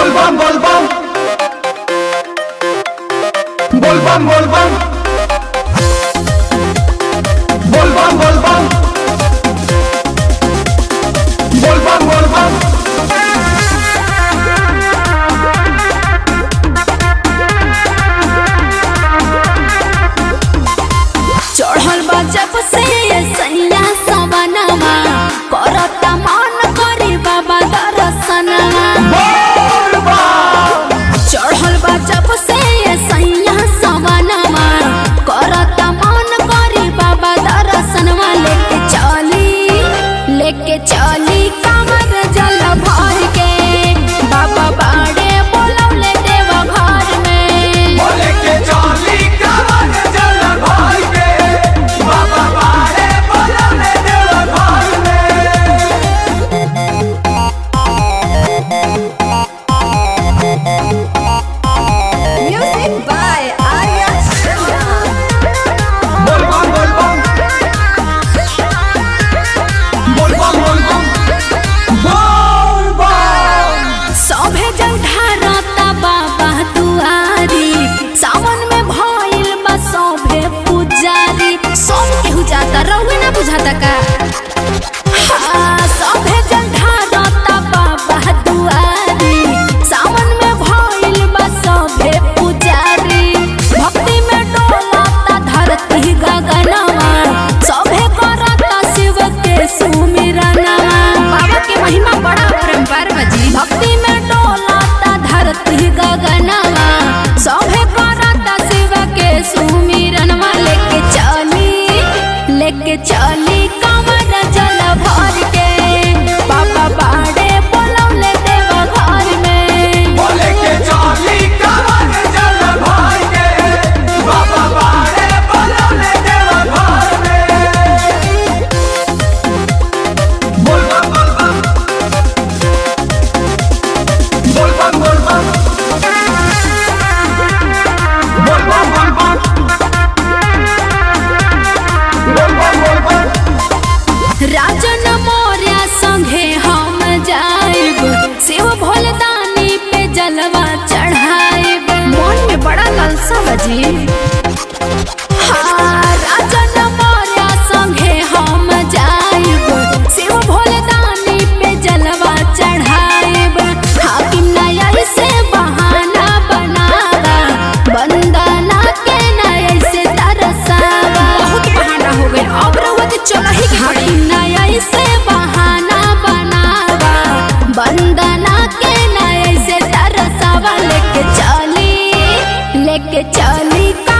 बोलबम बोलबम बोलबम बोलबम बोलबम बोलबम बोलबम बोलबम चढ़ल बा जब से ये सैया सवनवा करता मन करी बाबा दर्शनवा चढ़ल बा जब से ये सैया सवनवा करता मन करी बाबा दर्शनवा लेके चली लेके चली कमर जल भर के बाबा बाड़े बोलौले देव घर में बोले के चाली कमर जल भर के बाबा बाड़े बोलले देव घर में Music by Arya Sharma. बोलबम बोलबम बोलबम बोलबम बोलबम सभे जल ढारता बाबा दुआरी सावन में भइल बा सभे पुजारी सब केहू जाता रहुए ना बुझाता का हाँ, सभे जल ढारता बाबा दुआरी सावन में भइल बा सभे पुजारी भक्ति में डोलता धरती गगनवा सभे करता शिव के सुमिरनवा बाबा के महिमा बड़ा परम्पर बजी भक्ति में डोलता धरती गगनवा सभे करता शिव के सुमिरनवा लेके चली लेके चली कमर जल भर के बाबा बाड़े बोलौले देव घर में बोले के चाली कमर जल भर के बाबा बाड़े बोलले देव घर में बोलबम बोलबम बोलबम बोलबम बोलबम बोलबम बोलबम बोलबम राजन मौर्य संगे हम जाइब शिव भोलदानी पे जलवा चढ़ाइब मन में बड़ा लालसा बजी हाँ, राजन मौर्य संगे हम जाइब शिव भोलदानी पे जलवा चढ़ाइब हाकिम नया से बहाना बनावा बंदना के नया से तरसावा बहुत बहाना हो गए अब रउआ के चला ही के हाकिम नया से बहाना बनावा बंदना के नया से तरसावा लेके चली लेके चली